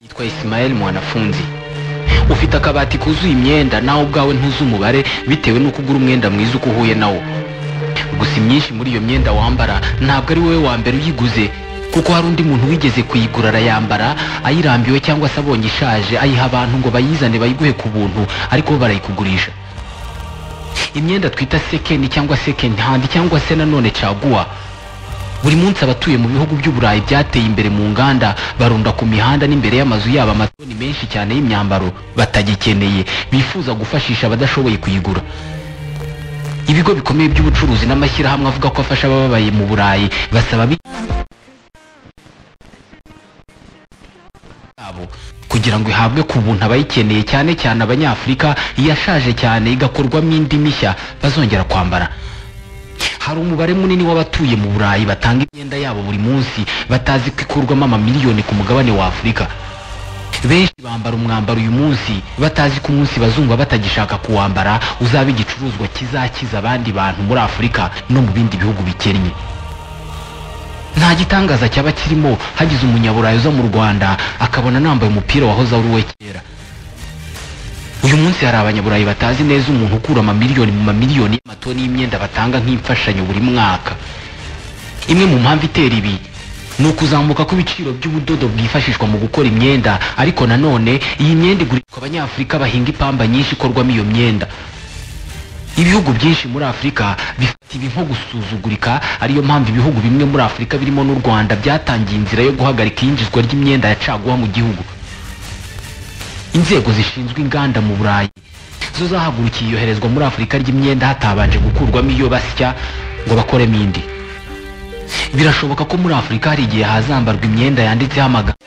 yitwa Ismael Mwanafunzi ufite akabati kuzuye imyenda nawe ubwawe ntuzi umubare bitewe n'uko ugura umwenda mwiza uko uhuye nawo gusa imyinshi muri iyo myenda wambara ntabwo ari wowe wa mbere uyiguze kuko hari undi muntu wigeze kuyigura arayambara ayirambiwe cyangwa se abonye ishaje ayiha abantu ngo bayizane bayiguhe ku buntu ariko bo barayikugurisha imyenda twita sekeni cyangwa sekeni handi cyangwa se nanone caguwa buri munsi abatuye mu bihugu by'uburayi byateye imbere mu nganda barunda ku mihanda n'imbere y'amazu yabo amatoni menshi cyane y'imyambaro batagikeneye bifuza gufashisha abadashoboye kuyigura ibigo bikomeye by'ubucuruzi n'amashyirahamwe avuga ko afasha abababaye mu burayi basaba abi- yabo kugira ngo ihabwe ku buntu abayikeneye cyane cyane abanyafurika iyashaje cyane igakorwamo indi mishya bazongera kwambara hari umubare munini w'abatuye mu burayi batanga imyenda yabo buri munsi batazi ko ikurwamo amamiliyoni ku mugabane wa afurika benshi bambara umwambaro uyu munsi batazi ko umunsi bazumva batagishaka kuwambara uzaba igicuruzwa kizakiza abandi bantu muri afurika no mu bindi bihugu bikennye nta gitangaza cyaba kirimo hagize umunyaburayi uza mu rwanda akabona nambaye umupira wahoze ari uwe kera uyu munsi hari abanyaburayi batazi neza umuntu ukura amamiliyoni mu mamiliyoni y'amatoni y'imyenda batanga nk'imfashanyo buri mwaka imwe mu mpamvu itera ibi ni ukuzamuka kw'ibiciro by'ubudodo bwifashishwa mu gukora imyenda ariko nanone iyi myenda igurishwa abanyafurika bahinga ipamba nyinshi ikorwamo iyo myenda ibihugu byinshi muri afurika bifata ibi nko gusuzugurika ariyo mpamvu ibihugu bimwe muri afurika birimo n'u rwanda byatangiye inzira yo guhagarika iyinjizwa ry'imyenda ya caguwa mu gihugu inzego zishinzwe inganda mu burayi zo zahagurukiye iyoherezwa muri afurika ry'imyenda hatabanje gukurwamo iyo basya ngo bakoremo indi birashoboka ko muri afurika hari igihe hazambarwa imyenda yanditseho amagambo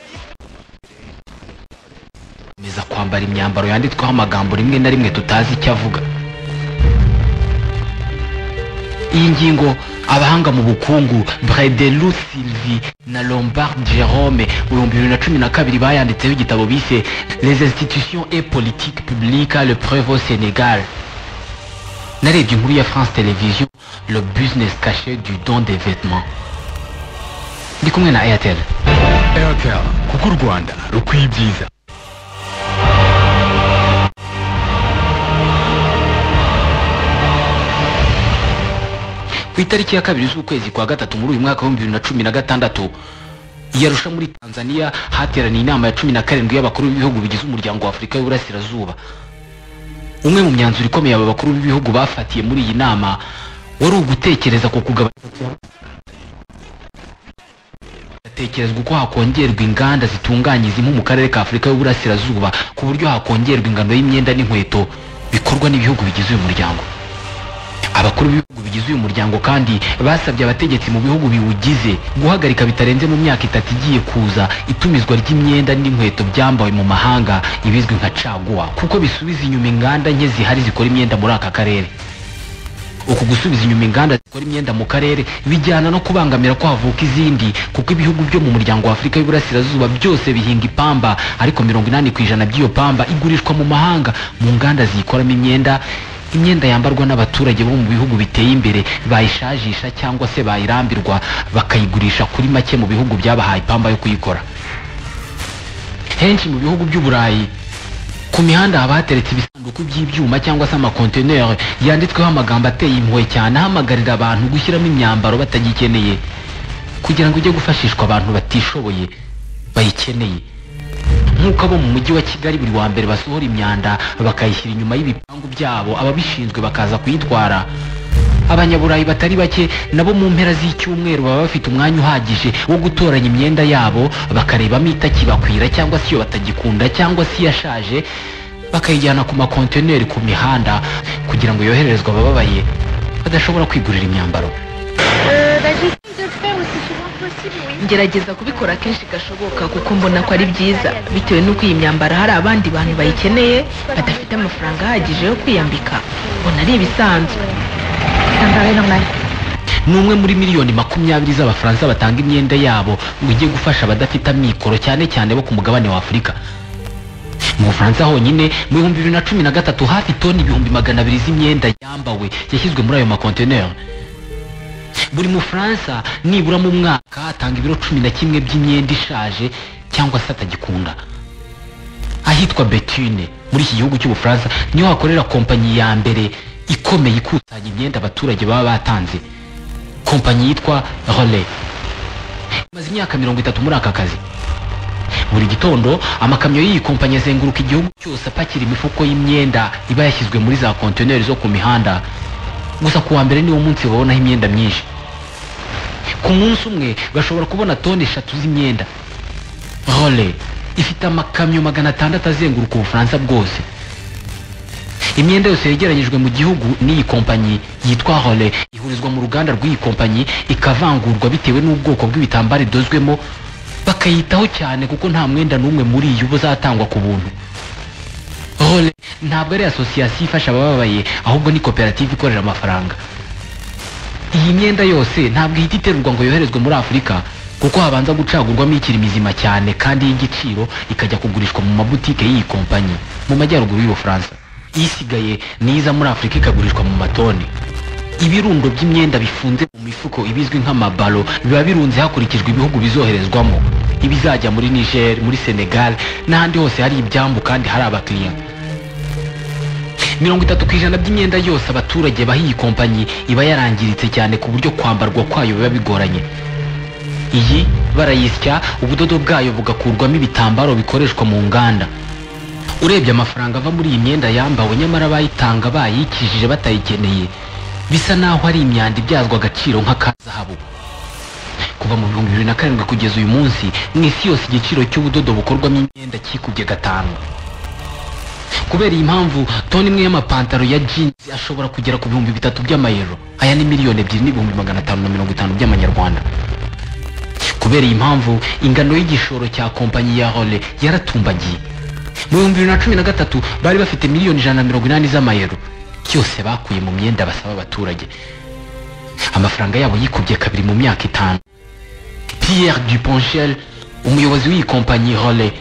komeza kwambara imyambaro yanditsweho amagambo rimwe na rimwe tutazi icyo avuga iyi ngingo abahanga mu bukungu Bredelu Sylvie na Lombard Jerome mu bihumbi bibiri na cumi na kabiri bayanditseho igitabo bise Les institutions et politiques publiques le preuve au Sénégal narebye inkuru ya France Television le business caché du don des vêtements ndi kumwe na Airtel airtel kuko u rwanda rukwiye ibyiza ku itariki ya kabiri z'ukwezi kwa gatatu muri uyu mwaka w'ibihumbi bibiri na cumi na gatandatu yarusha muri tanzania hateraniye inama ya cumi na karindwi y'abakuru b'ibihugu bigize umuryango wa afurika y'uburasirazuba umwe mu myanzuro ikomeye aba bakuru b'ibihugu bafatiye muri iyi nama wari ugutekereza ku kugabanya hatekerezwa uko hakongerwa inganda zitunganya impu mu karere ka afurika y'uburasirazuba ku buryo hakongerwa ingano y'imyenda n'inkweto bikorwa n'ibihugu bigize uyu muryango abakuru b'ibihugu bigize uyu muryango kandi basabye abategetsi mu bihugu biwugize guhagarika bitarenze mu myaka itatu igiye kuza itumizwa ry'imyenda n'inkweto byambawe mu mahanga ibizwi nka caguwa kuko bisubiza inyuma inganda nke zihari zikora imyenda muri aka karere uku gusubiza inyuma inganda zikora imyenda mu karere bijyana no kubangamira ko havuka izindi kuko ibihugu byo mu muryango wa afurika y'uburasirazuba byose bihinga ipamba ariko mirongo inani ku ijana by'iyo pamba igurishwa mu mahanga mu nganda ziyikoramo imyenda imyenda yambarwa n'abaturage bo mu bihugu biteye imbere bayishajisha cyangwa se bayirambirwa bakayigurisha kuri make mu bihugu byabahaye ipamba yo kuyikora henshi mu bihugu by'uburayi ku mihanda haba hateretse ibisanduku by'ibyuma cyangwa se amakonteneri yanditsweho amagambo ateye impuhwe cyane ahamagarira abantu gushyiramo imyambaro batagikeneye kugira ngo ijye gufashishwa abantu batishoboye bayikeneye nk'uko abo mu mujyi wa kigali buri wa mbere basohora imyanda bakayishyira inyuma y'ibipangu byabo ababishinzwe bakaza kuyitwara abanyaburayi batari bake nabo mu mpera z'icyumweru baba bafite umwanya uhagije wo gutoranya imyenda yabo bakarebamo itakibakwira cyangwa se iyo batagikunda cyangwa se iyashaje bakayijyana ku makontineri ku mihanda kugira ngo yohererezwe abababaye badashobora kwigurira imyambaro Euh, bah, J'essaie de le faire aussi souvent que possible, oui. ngerageza kubikora kenshi gashoboka kuko mbona ko ari byiza bitewe n'uko iyi myambaro hari abandi bantu bayikeneye badafite amafaranga ahagije yo kwiyambika mbona ari ibisanzwe Ça me paraît normal. ni umwe muri miliyoni makumyabiri z'abafaransa batanga imyenda yabo ngo ijye gufasha abadafite amikoro cyane cyane bo ku mugabane wa afurika mu bufaransa honyine mu bihumbi bibiri na cumi na gatatu hafi toni ibihumbi magana abiri z'imyenda yambawe yashyizwe muri ayo makontineri buri mufaransa nibura mu mwaka atanga ibiro cumi na kimwe by'imyenda ishaje cyangwa se atagikunda ahitwa Betune muri iki gihugu cy'ubufaransa niho hakorera kompanyi ya mbere ikomeye ikusanya imyenda abaturage baba batanze kompanyi yitwa Relais imaze imyaka mirongo itatu muri aka kazi buri gitondo amakamyo y'iyi kompanyi azenguruka igihugu cyose apakira imifuko y'imyenda iba yashyizwe muri za kontineri zo ku mihanda gusa ku wa mbere niwo munsi babonaho imyenda myinshi ku munsi umwe bashobora kubona toni eshatu z'imyenda role ifite amakamyo magana atandatu azenguruka ubufaransa bwose imyenda yose yegeranyijwe mu gihugu n'iyi kompanyi yitwa role ihurizwa mu ruganda rw'iyi kompanyi ikavangurwa bitewe n'ubwoko bw'ibitambaro idozwemo bakayitaho cyane kuko nta mwenda n'umwe muri iyo uba uzatangwa ku buntu role ntabwo ari asosiyasiyo ifasha abababaye ahubwo ni koperative ikorera amafaranga iyi myenda yose ntabwo ihita iterurwa ngo yoherezwe muri afurika kuko habanza gucagurwamo ikiri mizima cyane kandi y'igiciro ikajya kugurishwa mu mabutike y'iyi kompanyi mu majyaruguru y'ubufaransa isigaye niza muri afurika ikagurishwa mu matoni ibirundo by'imyenda bifunze mu mifuko ibizwi nk'amabalo biba birunze hakurikijwe ibihugu bizoherezwamo ibizajya muri niger muri senegal n'ahandi hose hari ibyambu kandi hari abakiriya mirongo itatu ku ijana by'imyenda yose abaturage baha iyi kompanyi iba yarangiritse cyane ku buryo kwambarwa kwayo biba bigoranye iyi barayisya ubudodo bwayo bugakurwamo ibitambaro bikoreshwa mu nganda urebye amafaranga ava muri iyi myenda yambawe nyamara bayitanga bayikijije batayikeneye bisa naho ari imyanda ibyazwa agaciro nka zahabu kuva mu bihumbi bibiri na karindwi kugeza uyu munsi mu isi yose igiciro cy'ubudodo bukorwamo imyenda cyikubye gatanu kubera iyi mpamvu toni imwe y'amapantaro ya jeans ashobora kugera ku bihumbi bitatu by'amayero aya ni miliyoni ebyiri n'ibihumbi magana atanu na mirongo itanu by'amanyarwanda kubera iyi mpamvu ingano y'igishoro cya kompanyi ya role yaratumbagiye mu bihumbi bibiri na cumi na gatatu bari bafite miliyoni ijana na mirongo inani z'amayero byose bakuye mu myenda basaba abaturage amafaranga yabo yikubye kabiri mu myaka itanu pierre duponchel umuyobozi w'iyi kompanyi role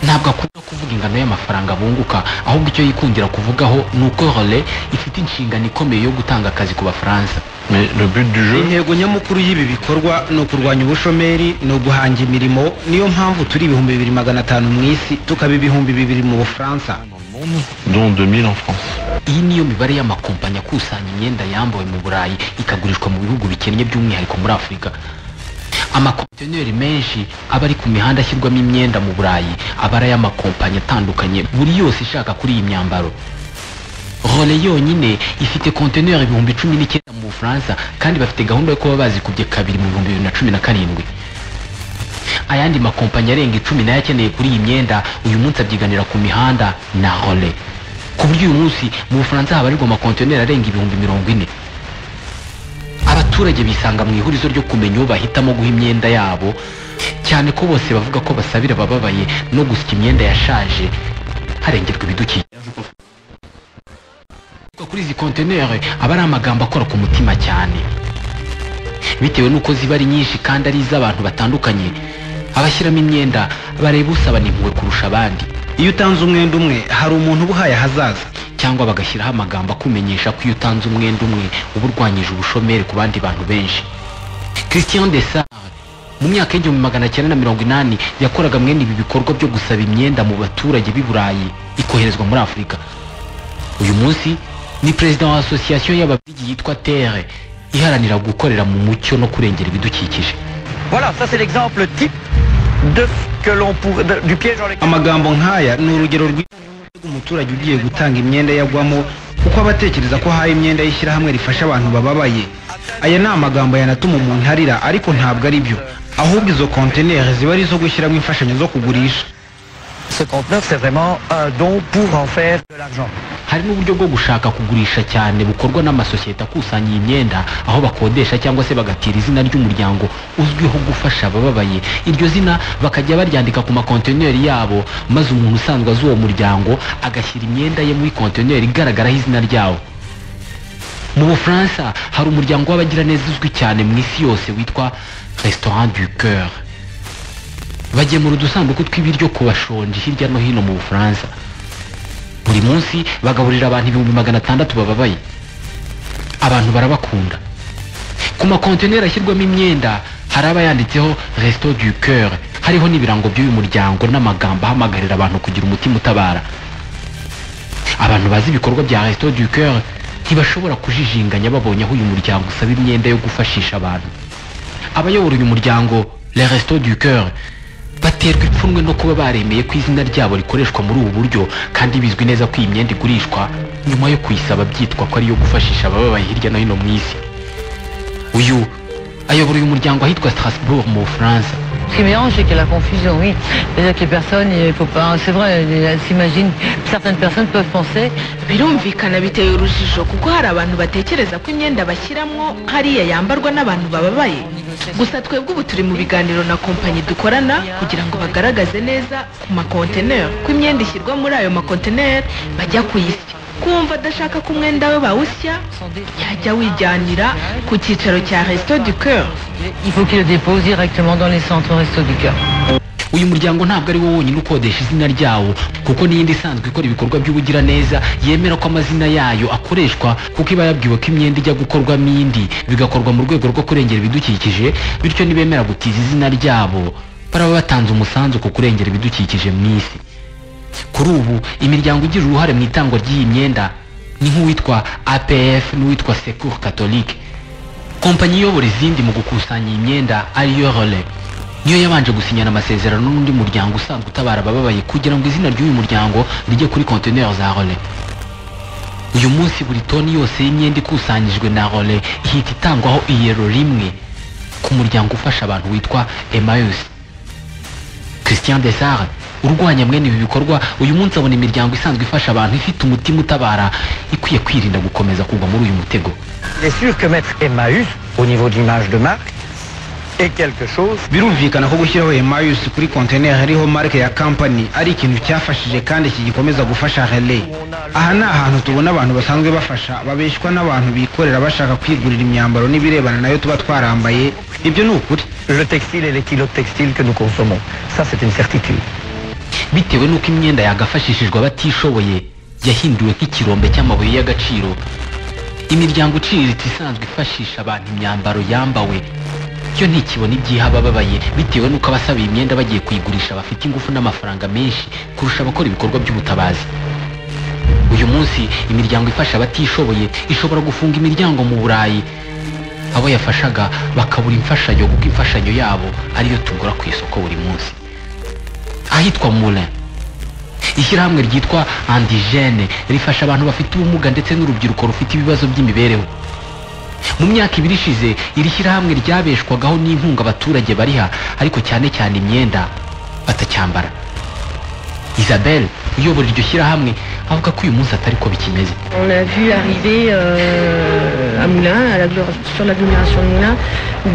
ntabwo akunda kuvuga ingano y'amafaranga bunguka ahubwo icyo yikundira kuvugaho ni uko role ifite inshingano ikomeye yo gutanga akazi ku bafaransa Mais le but du jeu, intego nyamukuru y'ibi bikorwa ni ukurwanya ubushomeri ni uguhanga imirimo niyo mpamvu turi ibihumbi bibiri magana atanu mu isi tukaba ibihumbi bibiri mu bufaransa dont 2000 en France. iyi niyo mibare y'amakompanyi akusanya imyenda yambawe mu burayi ikagurishwa mu bihugu bikennye by'umwihariko muri afurika amakontineri menshi aba ari ku mihanda ashyirwamo imyenda mu burayi aba ari ay'amakompanyi atandukanye buri yose ishaka kuri iyi myambaro role yonyine ifite kontineri ibihumbi cumi n'icyenda mu bufaransa kandi bafite gahunda yo kuba bazikubye kabiri mu bihumbi bibiri na cumi na karindwi ayandi makompanyi arenga icumi nayo akeneye kuri iyi myenda uyu munsi abyiganira ku mihanda na role ku buryo uyu munsi mu bufaransa habarirwa amakontineri arenga ibihumbi mirongo ine abaturage bisanga mu ihurizo ryo kumenya uwo bahitamo guha imyenda yabo cyane ko bose bavuga ko basabira abababaye no gusya imyenda yashaje harengerwa ibidukikije Kuva kuri izi kontineri aba ari amagambo akora ku mutima cyane bitewe n'uko ziba ari nyinshi kandi ari iz'abantu batandukanye abashyiramo imyenda bareba usabana impuhwe kurusha abandi iyo utanze umwenda umwe hari umuntu uba uhaye ahazaza cyangwa bagashyiraho amagambo akumenyesha ko iyo utanze umwenda umwe uba urwanyije ubushomeri ku bandi bantu benshi christian desart mu myaka y'igihumbi magana cyenda na mirongo inani yakoraga mwene ibi bikorwa byo gusaba imyenda mu baturage b'i burayi ikoherezwa muri afurika uyu munsi ni perezida wa asosiyasiyo y'ababirigi yitwa tere iharanira gukorera mu mucyo no kurengera ibidukikije Voilà, ça c'est l'exemple type de ce que l'on pourrait, de- du piège dans lequel. amagambo nk'aya ni urugero rwiza umuturage ugiye gutanga imyenda yagwamo kuko aba atekereza ko ahaye imyenda y'ishyirahamwe rifasha abantu bababaye aya ni amagambo yanatuma umuntu arira ariko ntabwo ari byo ahubwo izo kontineri ziba ari izo gushyiramo imfashanyo zo kugurisha Ce conteneur, c'est vraiment un don pour en faire de l'argent. hari n'uburyo bwo gushaka kugurisha cyane bukorwa n'amasosiyete akusanya iyi myenda aho bakodesha cyangwa se bagatira izina ry'umuryango uzwiho gufasha abababaye iryo zina bakajya baryandika ku makontineri yabo maze umuntu usanzwe azi uwo muryango agashyira imyenda ye muri kontineri igaragaraho izina ryawo mu bufaransa hari umuryango w'abagiraneza uzwi cyane mu isi yose witwa restaurant du coeur bagemura udusanduku tw'ibiryo ku bashonji hirya no hino mu bufaransa buri munsi bagaburira abantu ibihumbi magana atandatu bababaye abantu barabakunda ku makontineri ashyirwamo imyenda hari aba yanditseho resito du coeur hariho n'ibirango by'uyu muryango n'amagambo ahamagarira abantu kugira umutima utabara abantu bazi ibikorwa bya resito du cœur ntibashobora kujijinganya babonye aho uyu muryango usaba imyenda yo gufashisha abantu abayobora uyu muryango le resito du cœur baterwa ipfunwe no kuba baremeye ko izina ryabo rikoreshwa muri ubu buryo kandi bizwi neza ko iyi myenda igurishwa nyuma yo kuyisaba byitwa ko ariyo gufashisha abababaye hirya no hino mu isi uyu ayobora uyu muryango ahitwa Strasbourg mu Bufaransa Ce qui mélange, c'est qu'il y a la confusion, oui. C'est-à-dire que les personnes, il faut pas. C'est vrai, elles s'imaginent. Certaines personnes peuvent penser birumvikana biteye urujijo kuko hari abantu batekereza ko imyenda bashyiramo hariya yambarwa n'abantu bababaye gusa twebwe ubu turi mu biganiro na kompanyi dukorana kugira ngo bagaragaze neza ku makonteneri ko imyenda ishyirwa muri ayo makonteneri bajya kuyisya kumva adashaka ko umwenda we bawusya yajya wijyanira ku cyicaro cya resito du cœur il faut qu'ils le déposent directement dans les centres Resto du Cœur. uyu muryango ntabwo ari wo wonyine ukodesha izina ryawo kuko n'iyindi isanzwe ikora ibikorwa by'ubugiraneza yemera ko amazina yayo akoreshwa kuko iba yabwiwe ko imyenda ijya gukorwamo indi bigakorwa mu rwego rwo kurengera ibidukikije bityo nibemera gutiza izina ryabo baraba batanze umusanzu ku kurengera ibidukikije mu isi kuri ubu imiryango igira uruhare mu itangwa ry'iyi myenda ni nk'uwitwa apf n'uwitwa secour catholique kompanyi iyobora izindi mu gukusanya iyi myenda ariyo role niyo yabanje gusinyana amasezerano n'undi muryango usanzwe utabara abababaye kugira ngo izina ry'uyu muryango rijye kuri kontineri za role uyu munsi buri toni yose y'imyenda ikusanyijwe na role ihita itangwaho iyero rimwe ku muryango ufasha abantu witwa emayusi christian desare urwanya mwene ibi bikorwa uyu munsi abona imiryango isanzwe ifasha abantu ifite umutima utabara ikwiye kwirinda gukomeza kugwa muri uyu mutego Il est sûr que mettre Emmaüs, au niveau de l'image de marque, est quelque chose birumvikana ko gushyiraho emayusi kuri kontineri hariho marike ya kampani ari ikintu cyafashije kandi kigikomeza gufasha rele aha ni ahantu tubona abantu basanzwe bafasha babeshywa n'abantu bikorera bashaka kwigurira imyambaro n'ibirebana nayo tuba twarambaye ibyo ni ukuri le textile et les kilos de textile que nous consommons. Ça, c'est une certitude. bitewe n'uko imyenda yagafashishijwe abatishoboye yahinduwe nk'ikirombe cy'amabuye y'agaciro imiryango iciriritse isanzwe ifashisha abantu imyambaro yambawe yo ntikibona ibyihaba abababaye bitewe n'uko abasaba iyi myenda bagiye kuyigurisha bafite ingufu n'amafaranga menshi kurusha abakora ibikorwa by'ubutabazi uyu munsi imiryango ifasha abatishoboye ishobora gufunga imiryango mu burayi abo yafashaga bakabura imfashanyo kuko imfashanyo yabo ariyo tugura ku isoko buri munsi ahitwa Moulin ishyirahamwe ryitwa andigene rifasha abantu bafite ubumuga ndetse n'urubyiruko rufite ibibazo by'imibereho mu myaka ibiri ishize iri shyirahamwe ryabeshwagaho n'inkunga abaturage bariha ariko cyane cyane imyenda batacyambara isabelle uyobora iryo shyirahamwe avuga ko uyu munsi atari ko bikimeze On a vu arriver euh, à Moulins, à l'agglo- sur l'agglomération de Moulins,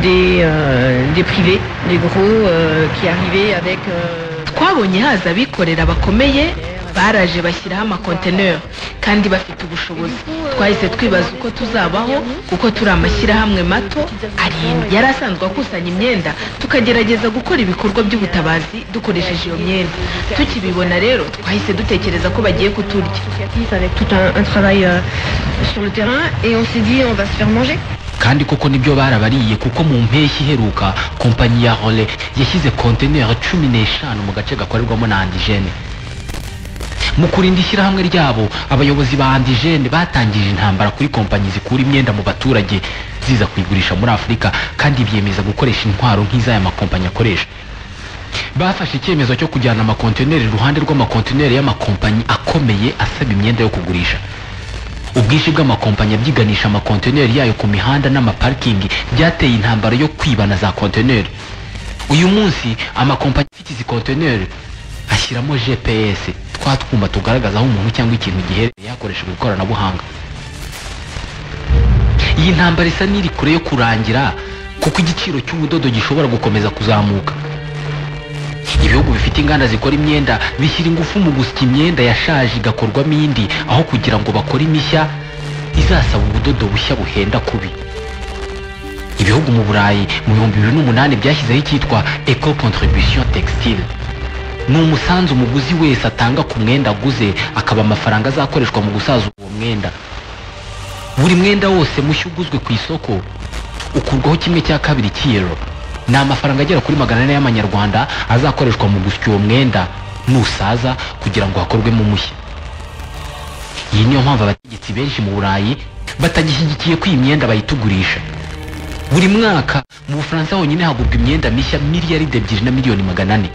des, euh, des privés, des gros euh, qui arrivaient avec... euh, twabonye haza abikorera bakomeye baraje bashyiraho amakonteneri kandi bafite ubushobozi twahise twibaza uko tuzabaho kuko turi amashyirahamwe mato arindwi yari asanzwe akusanya imyenda tukagerageza gukora ibikorwa by'ubutabazi dukoresheje iyo myenda tukibibona rero twahise dutekereza ko bagiye kuturya associatifs avec tout un, un travail euh, sur le terrain et on s'est dit on va se faire manger. kandi koko nibyo barabariye kuko mu mpeshyi iheruka kompanyi ya role yashyize konteneri cumi n'eshanu mu gace gakorerwamo na andigene mu kurinda ishyirahamwe ryabo abayobozi ba andigene batangije intambara kuri kompanyi zikura imyenda mu baturage ziza kuyigurisha muri afurika kandi byemeza gukoresha intwaro nk'iz'aya makompanyi akoresha bafashe icyemezo cyo kujyana amakontineri iruhande rw'amakontineri y'amakompanyi akomeye asaba imyenda yo kugurisha ubwinshi bw'amakompanyi abyiganisha amakontineri yayo ku mihanda n'amaparikingi byateye intambara yo kwiba na za kontineri uyu munsi amakompanyi afite izi kontineri ashyiramo gps twa twuma tugaragaza aho umuntu cyangwa ikintu giherereye hakoreshejwe ikoranabuhanga iyi ntambara isa n'iri kure yo kurangira kuko igiciro cy'ubudodo gishobora gukomeza kuzamuka ibihugu bifite inganda zikora imyenda bishyira ingufu mu gusya imyenda yashaje igakorwamo indi aho kugira ngo bakore imishya izasaba ubudodo bushya buhenda kubi ibihugu mu burayi mu bihumbi bibiri n'umunani byashyizeho icyitwa eco contribution textile ni umusanzu umuguzi wese atanga ku mwenda aguze akaba amafaranga azakoreshwa mu gusaza uwo mwenda buri mwenda wose mushya uguzwe ku isoko ukurwaho kimwe cya kabiri cy'iyero ni amafaranga agera kuri magana ane y'amanyarwanda azakoreshwa mu gusya uwo mwenda nusaza kugira ngo hakorwemo umushya iyi niyo mpamvu abategetsi benshi mu burayi batagishyigikiye ko iyi myenda bayitugurisha buri mwaka mu bufaransa honyine hagurwa imyenda mishya miliyaride ebyiri na miliyoni magana ane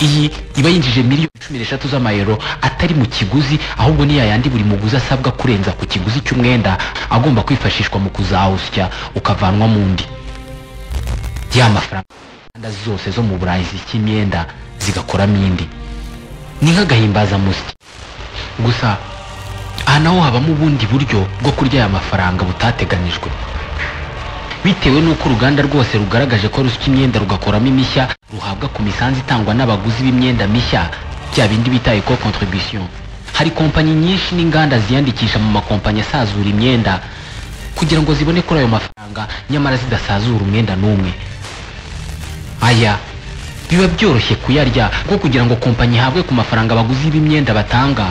iyi iba yinjije miliyoni cumi n'eshatu z'amayero atari mu kiguzi ahubwo ni yayandi buri muguzi asabwa kurenza ku kiguzi cy'umwenda agomba kwifashishwa mu kuzawusya ukavanwa mu ndi ya mafaranga zose zo mu burayi zisya imyenda zigakoramo indi ni nk'agahimbazamusyi gusa aha naho habamo ubundi buryo bwo kurya aya mafaranga butateganijwe bitewe n'uko uruganda rwose rugaragaje ko rusya imyenda rugakoramo imishya ruhabwa ku misanzu itangwa n'abaguzi b'imyenda mishya bya bindi bita eco contribution hari kompanyi nyinshi n'inganda ziyandikisha mu makompanyi asazura imyenda kugira ngo zibone kuri ayo mafaranga nyamara zidasazura umwenda n'umwe aya biba byoroshye kuyarya kuko kugira ngo kompanyi ihabwe ku mafaranga abaguzi b'imyenda batanga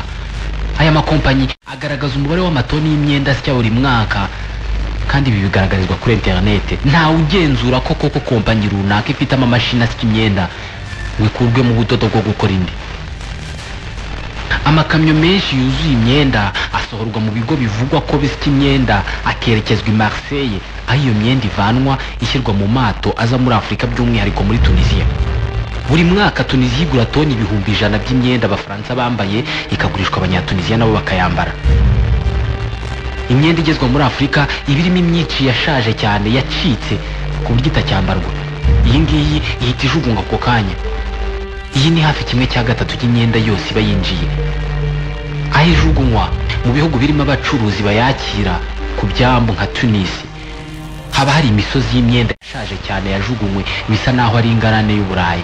aya makompanyi agaragaza umubare w'amatoni y'imyenda asya buri mwaka kandi ibi bigaragarizwa kuri interinete ntawe ugenzura ko koko kompanyi runaka ifite amamashini asya imyenda ngo ikurwe mu budodo bwo gukora indi amakamyo menshi yuzuye imyenda asohorwa mu bigo bivugwa ko bisya imyenda akerekezwa i marseille aho iyo myenda ivanwa ishyirwa mu mato aza muri afurika by'umwihariko muri tunisiya buri mwaka tunisiya igura toni ibihumbi ijana by'imyenda abafaransa bambaye ikagurishwa abanyatunisiya nabo bakayambara imyenda igezwa muri afurika iba irimo imyinshi yashaje cyane yacitse ku buryo itacyambarwa iyi ngiyi ihita ijugunywa ako kanya iyi ni hafi kimwe cya gatatu cy'imyenda yose iba yinjiye aho ijugunywa mu bihugu birimo abacuruzi bayakira ku byambu nka tunisi haba hari imisozi y'imyenda yashaje cyane yajugunywe bisa n'aho ari ingarane y'uburayi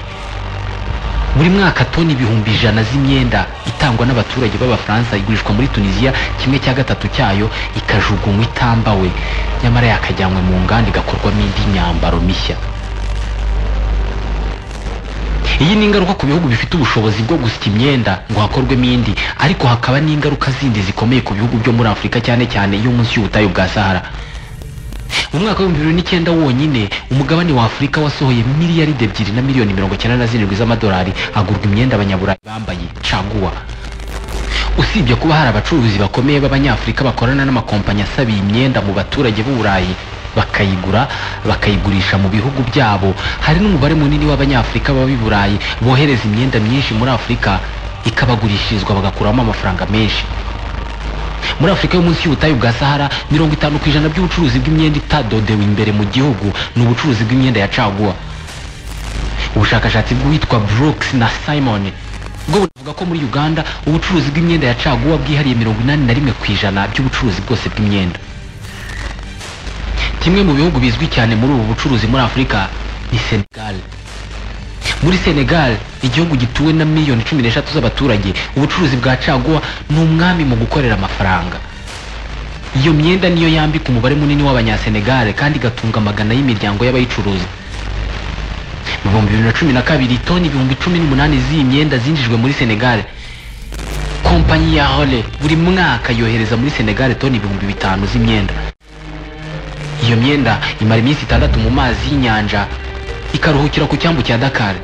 buri mwaka toni ibihumbi ijana z'imyenda itangwa n'abaturage b'abafaransa igurishwa muri tunisiya kimwe cya gatatu cyayo ikajugunywa itambawe nyamara yakajyanywe mu nganda igakorwamo indi myambaro mishya iyi ni ingaruka ku bihugu bifite ubushobozi bwo gusya imyenda ngo hakorwemo indi ariko hakaba n'ingaruka zindi zikomeye ku bihugu byo muri afurika cyane cyane iyo munsi y'ubutayu bwa sahara mu mwaka w'ibihumbi bibiri n'icyenda wonyine umugabane wa afurika wasohoye miliyaride ebyiri na miliyoni mirongo icyenda na zirindwi z'amadolari agurwa imyenda abanyaburayi bambaye caguwa usibye kuba hari abacuruzi bakomeye b'abanyafurika bakorana n'amakompanyi asaba iyi myenda mu baturage b'uburayi bakayigura bakayigurisha mu bihugu byabo hari n'umubare munini w'abanyafurika baba i burayi bohereza imyenda myinshi muri afurika ikabagurishirizwa bagakuramo amafaranga menshi muri afurika yo munsi y'ubutayu bwa sahara mirongo itanu ku ijana by'ubucuruzi bw'imyenda itadodewe imbere mu gihugu ni ubucuruzi bw'imyenda ya caguwa ubushakashatsi bw'uwitwa brooks na simon bwo buvuga ko muri uganda ubucuruzi bw'imyenda ya caguwa bwihariye mirongo inani na rimwe ku ijana by'ubucuruzi bwose bw'imyenda kimwe mu bihugu bizwi cyane muri ubu bucuruzi muri afurika ni senegal muri senegal igihugu gituwe na miliyoni cumi n'eshatu z'abaturage ubucuruzi bwa caguwa ni umwami mu gukorera amafaranga iyo myenda niyo yambika umubare munini w'abanyasenegale kandi igatunga amagana y'imiryango y'abayicuruza mu bihumbi bibiri na cumi na kabiri toni ibihumbi cumi n'umunani z'iyi myenda zinjijwe muri senegal kompanyi ya hole buri mwaka yohereza muri senegal toni ibihumbi bitanu z'imyenda iyo myenda imara iminsi itandatu mu mazi y'inyanja ikaruhukira ku cyambu cya dakar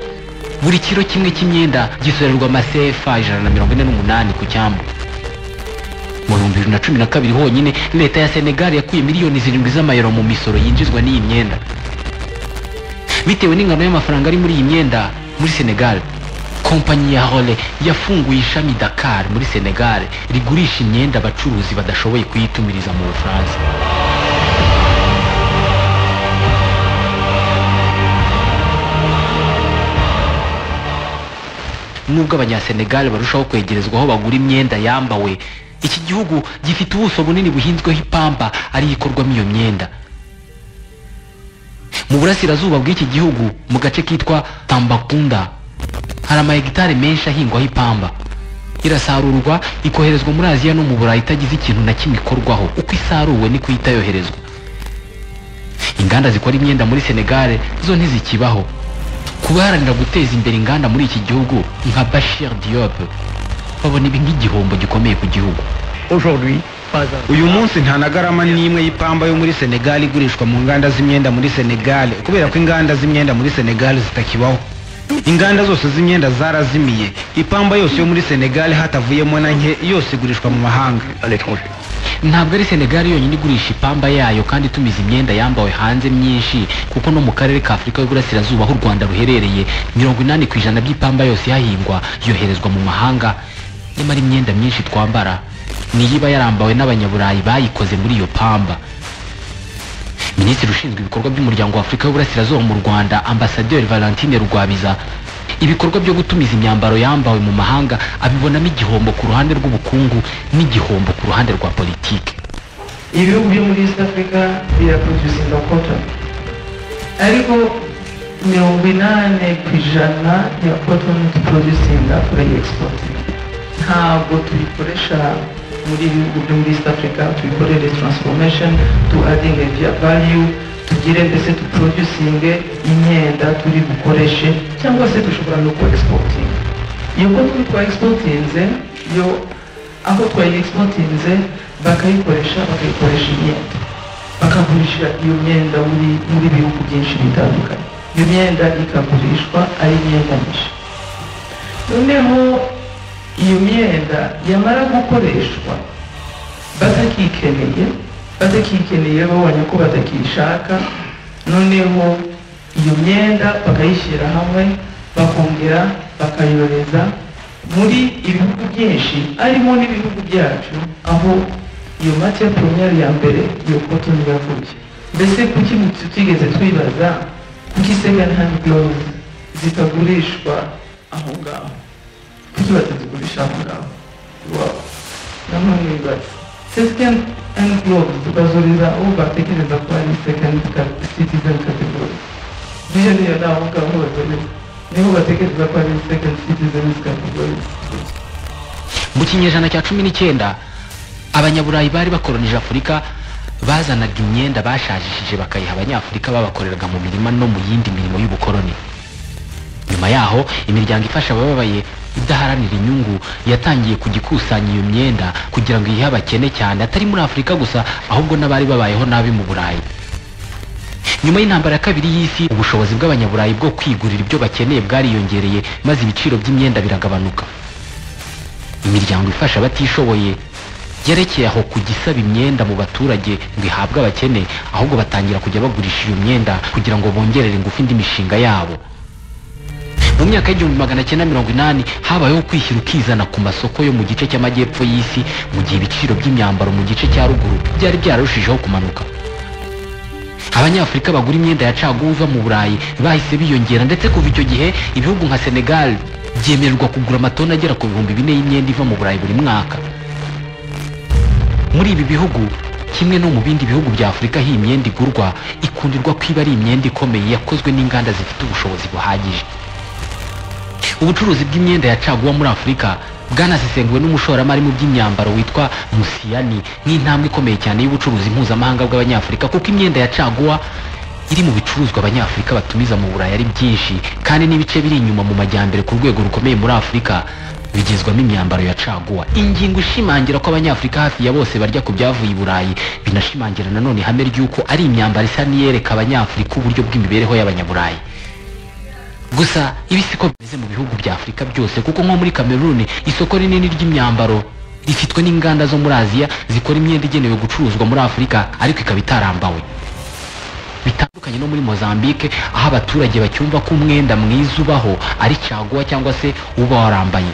buri kiro kimwe cy'imyenda gisorerwa amasefa ijana na mirongo ine n'umunani ku cyambu mu bihumbi bibiri na cumi na kabiri honyine leta ya senegal yakuye miliyoni zirindwi z'amayero mu misoro yinjizwa n'iyi myenda bitewe n'ingano y'amafaranga ari muri iyi myenda muri senegal kompanyi ya hole yafunguye ishami dakar muri senegal rigurisha imyenda abacuruzi badashoboye kuyitumiriza mu bufaransa nubwo abanyasenegal barushaho kwegerezwa aho bagura imyenda yambawe iki gihugu gifite ubuso bunini buhinzweho ipamba ariyo ikorwamo iyo myenda mu burasirazuba bw'iki gihugu mu gace kitwa tambakunda hari amahegitari menshi ahingwaho ipamba irasarurwa ikoherezwa muri aziya no mu burayi itagize ikintu na kimwe ikorwaho uko isaruwe niko ihita yoherezwa inganda zikora imyenda muri senegal zo ntizikibaho kubaharanira guteza imbere inganda muri iki gihugu nka Bashir Diop babona ibi nk'igihombo gikomeye ku gihugu aujourd'hui, pas un. uyu munsi nta na garama n'imwe y'ipamba yo muri senegal igurishwa mu nganda z'imyenda muri senegal kubera ko inganda z'imyenda muri senegal zitakibaho inganda zose z'imyenda zarazimiye ipamba yose yo muri senegal hatavuyemo na nke yose igurishwa mu mahanga à l'étranger. ntabwo ari senegal yonyine igurisha ipamba yayo kandi itumiza imyenda yambawe hanze myinshi kuko no mu karere ka afurika y'uburasirazuba aho u rwanda ruherereye mirongo inani ku ijana by'ipamba yose ihahingwa yoherezwa mu mahanga nyamara imyenda myinshi twambara niyo iba yarambawe n'abanyaburayi bayikoze muri iyo pamba minisitiri ushinzwe ibikorwa by'umuryango wa afurika y'uburasirazuba mu rwanda ambasaderi valentine rugwabiza ibikorwa byo gutumiza imyambaro yambawe mu mahanga abibonamo igihombo ku ruhande rw'ubukungu n'igihombo ku ruhande rwa politiki ibihugu byo muri east africa biraproducinga cotton ariko mirongo inani ku ijana ya cotton tuproducinga turayiexportinga ntabwo tubikoresha muri ibihugu byo muri east africa tubikorere transformation tu adding value tugire mbese tuproducinge imyenda turi bukoreshe cyangwa se dushobora no kuexportinga iyo cotton twaexportinze yo aho twayiexportinze bakayikoresha bakayikoresha imyenda bakagurisha iyo myenda muri muri bihugu byinshi bitandukanye iyo myenda ikagurishwa ari imyenda myinshi noneho iyo myenda yamara gukoreshwa batakikeneye batakikeneye babonye ko batakishaka noneho iyo myenda bakayishyira hamwe bakongera bakayohereza muri ibihugu byinshi harimo n'ibihugu byacu aho iyo matiya poromiyeri ya mbere iyo koto yavuye mbese kuki tutigeze twibaza kuki segani handi gorovu zitagurishwa aho ngaho kuki batazigurisha aho ngaho iwabo namwe mwibaza segani handi gorovu tukazuriza uwo batekereza ko ari segani sitizeni kategori bijya niyo ni aho ngaho bazuriza niho batekereza ko ari segani sitizeni kategori mu kinyejana cya cumi n'icyenda abanyaburayi bari bakoronije afurika bazanaga imyenda bashajishije bakayiha abanyafurika babakoreraga mu mirima no mu yindi mirimo y'ubukoloni nyuma yaho imiryango ifasha abababaye idaharanira inyungu yatangiye kugikusanya iyo myenda kugira ngo ihe abakene cyane atari muri afurika gusa ahubwo n'abari babayeho nabi mu burayi nyuma y'intambara ya kabiri y'isi ubushobozi bw'abanyaburayi bwo kwigurira ibyo bakeneye bwariyongereye maze ibiciro by'imyenda biragabanuka imiryango ifasha abatishoboye yerekeye aho kujya isaba imyenda mu baturage ngo ihabwe abakene ahubwo batangira kujya bagurisha iyo myenda kugira ngo bongerere ingufu indi mishinga yabo mu myaka y'igihumbi magana cyenda mirongo inani habayeho kwishyira ukizana ku masoko yo mu gice cy'amajyepfo y'isi mu gihe ibiciro by'imyambaro mu gice cya ruguru byari byararushijeho kumanuka abanyafurika bagura imyenda ya caguwa iva mu burayi bahise biyongera ndetse kuva icyo gihe ibihugu nka senegal byemererwa kugura amatoni agera ku bihumbi bine y'imyenda iva mu burayi buri mwaka muri ibi bihugu kimwe no mu bindi bihugu bya afurika aho iyi myenda igurwa ikundirwa ko iba ari imyenda ikomeye yakozwe n'inganda zifite ubushobozi buhagije ubucuruzi bw'imyenda ya caguwa muri afurika bwanasesenguwe n'umushoramari mu by'imyambaro witwa musiyani nk'intambwe ikomeye cyane y'ubucuruzi mpuzamahanga bw'abanyafurika kuko imyenda ya caguwa iri mu bicuruzwa abanyafurika batumiza mu burayi ari byinshi kandi n'ibice biri inyuma mu majyambere ku rwego rukomeye muri afurika bigizwamo imyambaro ya caguwa ingingo ishimangira ko abanyafurika hafi ya bose barya ku byavuye i burayi binashimangira nanone ihame ry'uko ari imyambaro isa n'iyereka abanyafurika uburyo bw'imibereho y'abanyaburayi gusa ibi siko bimeze mu bihugu bya afurika byose kuko nko muri cameroon isoko rinini ry'imyambaro rifitwe n'inganda zo muri aziya zikora imyenda igenewe gucuruzwa muri afurika ariko ikaba itarambawe bitandukanye no muri mozambique aho abaturage bacyumva ko umwenda mwiza ubaho ari caguwa cyangwa se uba warambaye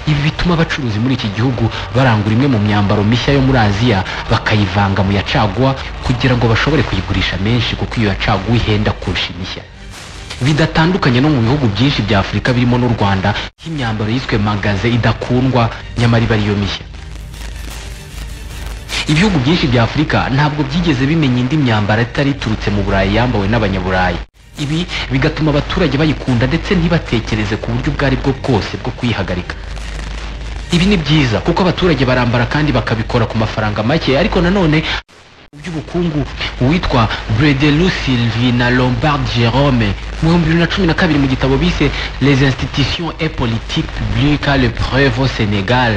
ibi bituma abacuruzi muri iki gihugu barangura imwe mu myambaro mishya yo muri aziya bakayivanga mu ya caguwa kugira ngo bashobore kuyigurisha menshi kuko iyo ya caguwa ihenda kurusha imishya bidatandukanye no mu bihugu byinshi bya afurika birimo n'u rwanda nk'imyambaro yiswe magaze idakundwa nyamara iba ariyo mishya ibihugu byinshi bya afurika ntabwo byigeze bimenya indi myambaro itari iturutse mu burayi yambawe n'abanyaburayi ibi bigatuma abaturage bayikunda ndetse ntibatekereze ku buryo ubwo ari bwo bwose bwo kuyihagarika ibi ni byiza kuko abaturage barambara kandi bakabikora ku mafaranga make ariko nanone mu by'ubukungu uwitwa bredelu sylvina lombard jerome mu bihumbi bibiri na cumi na kabiri mu gitabo bise les institutions et politiques publiques le preuve au sénégal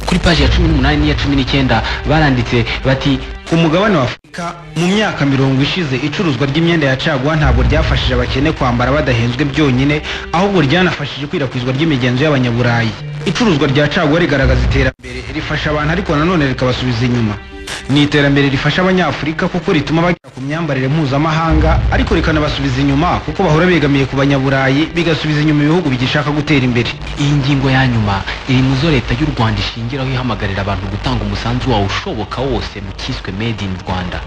kuri paji ya cumi n'umunani n'iya cumi n'icyenda baranditse bati ku mugabane wa afurika mu myaka mirongo ishize icuruzwa ry'imyenda ya caguwa ntabwo ryafashije abakene kwambara badahenzwe byonyine ahubwo ryanafashije ikwirakwizwa ry'imigenzo y'abanyaburayi icuruzwa rya caguwa rigaragaza iterambere rifasha abantu ariko nanone rikabasubiza inyuma ni iterambere rifasha abanyafurika kuko rituma bagera ku myambarire mpuzamahanga ariko rikanabasubiza inyuma kuko bahora begamiye ku banyaburayi bigasubiza inyuma ibihugu bigishaka gutera imbere iyi ngingo ya nyuma iri mu zo leta y'u rwanda ishingiraho ihamagarira abantu gutanga umusanzu wawe ushoboka wose mu cyiswe made in rwanda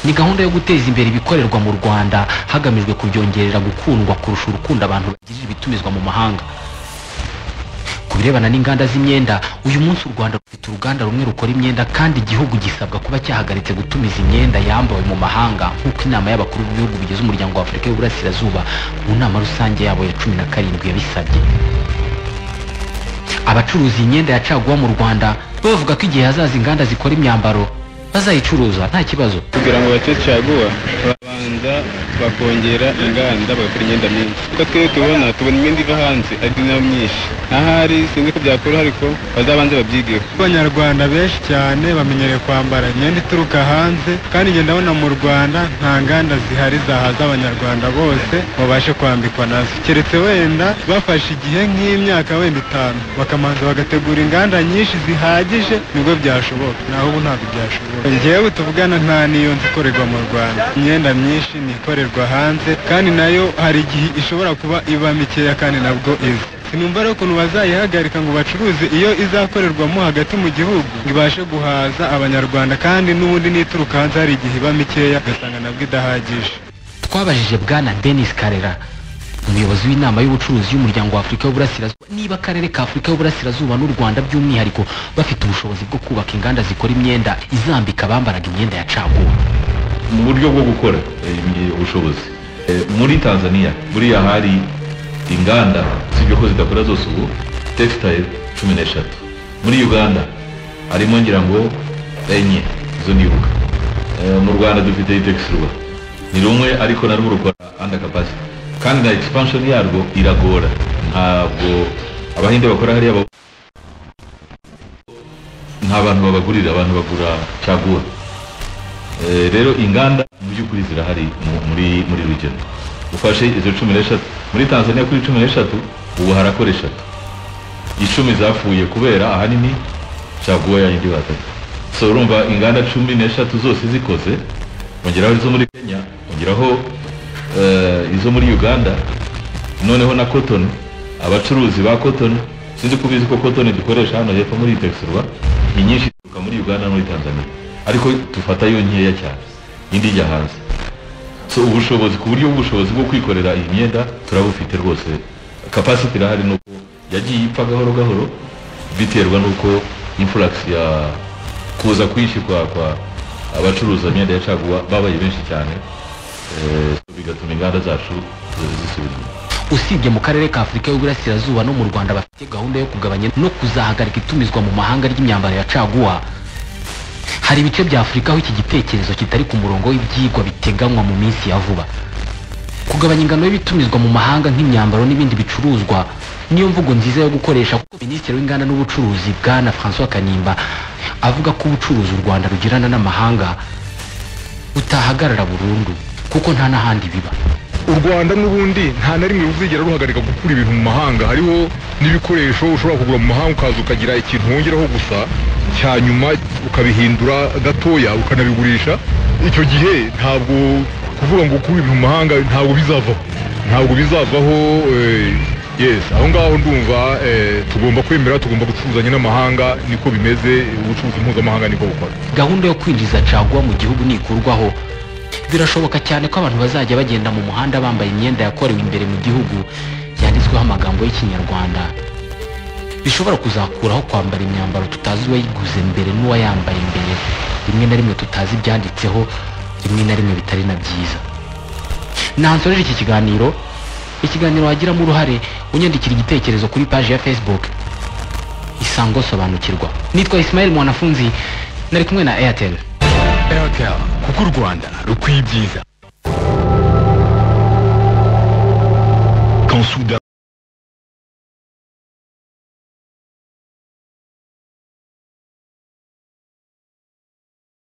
ni gahunda yo guteza imbere ibikorerwa mu rwanda hagamijwe kubyongerera gukundwa kurusha urukundo abantu bagirira ibitumizwa mu mahanga ku birebana n'inganda z'imyenda uyu munsi u rwanda rufite uruganda rumwe rukora imyenda kandi igihugu gisabwa kuba cyahagaritse gutumiza imyenda yambawe mu mahanga nk'uko inama y'abakuru b'ibihugu bigize umuryango wa afurika y'uburasirazuba mu nama rusange yabo ya cumi na karindwi yabisabye abacuruza imyenda yacaguwa mu rwanda bavuga ko igihe hazaza inganda zikora imyambaro bazayicuruza nta kibazo kugira ngo bace caguwa babanza bakongera inganda bagakora imyenda myinshi uko twebwe tubona tubona imyenda iva hanze ari nayo myinshi ahari sinzi ko byakora ariko bazabanze babyigeho abanyarwanda benshi cyane bamenyereye kwambara imyenda ituruka hanze kandi njye ndabona mu rwanda nta nganda zihari zahaza abanyarwanda bose babashe kwambikwa nazo keretse wenda bafashe igihe nk'imyaka wenda itanu bakamanza bagategura inganda nyinshi zihagije nibwo byashoboka naho ubu ntabwo byashoboka njyewe tuvugana nta n'iyo nzi ikorerwa mu rwanda imyenda myinshi ni ikorerwa hanze kandi nayo hari igihe ishobora kuba iba mikeya kandi nabwo iza sinumva rero ukuntu bazayihagarika ngo bacuruze iyo izakorerwamo hagati mu gihugu ngo ibashe guhaza abanyarwanda kandi n'ubundi n'ituruka hanze hari igihe iba mikeya ugasanga nabwo idahagije twabajije bwana denis karera umuyobozi w'inama y'ubucuruzi y'umuryango wa afurika y'uburasirazuba niba akarere ka afurika y'uburasirazuba n'u rwanda by'umwihariko bafite ubushobozi bwo kubaka inganda zikora imyenda izambika abambaraga imyenda ya caguwa mu buryo bwo gukora eh, ubushobozi Eh, muri tanzania buriya hari inganda sibyo ko zidakora zose ubu textile cumi n'eshatu muri uganda harimo ngira ngo enye izo nibuka Eh, mu rwanda dufite itex rwa ni rumwe ariko narwo rukora under capacity kandi na expansion yarwo iragora ntabwo abahinde bakora hariya ba- nta bantu babagurira abantu bagura caguwa Eh, rero inganda mu by'ukuri zirahari mu- muri muri rugero ufashe izo cumi n'eshatu muri tanzania kuri cumi n'eshatu ubu harakora eshatu icumi zapfuye kubera ahanini caguwa yayindi batatu so urumva inganda cumi n'eshatu zose zikoze ongeraho izo muri kenya ongeraho eh, izo muri uganda noneho na cotton abacuruzi ba cotton sinzi ko ubizi ko cotton dukoresha hano hepfo muri texurwa inyinshi zituruka muri uganda no muri tanzania ariko dufata yo nkeya cyane indi ijya hanze so ubushobozi ku buryo bw'ubushobozi bwo kwikorera iyi myenda turabufite rwose kapasiti irahari nuko yagiye ipfa gahoro gahoro biterwa nuko influx ya kuza kwinshi kwa kwa abacuruza imyenda ya caguwa babaye benshi cyane eh, so bigatuma inganda zacu zisubira inyuma usibye mu karere ka afurika y'uburasirazuba no mu rwanda bafite gahunda yo kugabanya no kuzahagarika itumizwa mu mahanga ry'imyambaro ya caguwa hari ibice bya afurika aho iki gitekerezo kitari ku murongo w'ibyigwa biteganywa mu minsi ya vuba kugabanya ingano y'ibitumizwa mu mahanga nk'imyambaro n'ibindi bicuruzwa niyo mvugo nziza yo gukoresha kuko minisitiri w'inganda n'ubucuruzi bwana francois kanimba avuga ko ubucuruzi u rwanda rugirana n'amahanga butahagarara burundu kuko nta n'ahandi biba u rwanda n'ubundi nta na rimwe ruzigera ruhagarika gukura ibintu mu mahanga hariho n'ibikoresho ushobora kugura mu mahanga ukaza ukagira ikintu wongeraho gusa cya nyuma ukabihindura gatoya ukanabigurisha icyo gihe ntabwo kuvuga ngo ukure ibintu mu mahanga ntabwo bizavaho ntabwo bizavaho eh, yes aho ngaho ndumva eh, tugomba kwemera tugomba gucuruzanya n'amahanga niko bimeze ubucuruzi mpuzamahanga niko bukora gahunda yo kwinjiza caguwa mu gihugu nikurwaho birashoboka cyane ko abantu bazajya bagenda mu muhanda bambaye imyenda yakorewe imbere mu gihugu yanditsweho amagambo y'ikinyarwanda bishobora kuzakuraho kwambara imyambaro tutazi uwayiguze mbere n'uwayambaye mbere rimwe na rimwe tutazi ibyanditseho rimwe na rimwe bitari na byiza nansorera iki kiganiro ikiganiro wagiramo uruhare unyandikira igitekerezo kuri paji ya facebook isango sobanukirwa nitwa ismail mwanafunzi nari kumwe na airtel airtel kuko u rwanda rukwiye ibyiza Quand soudain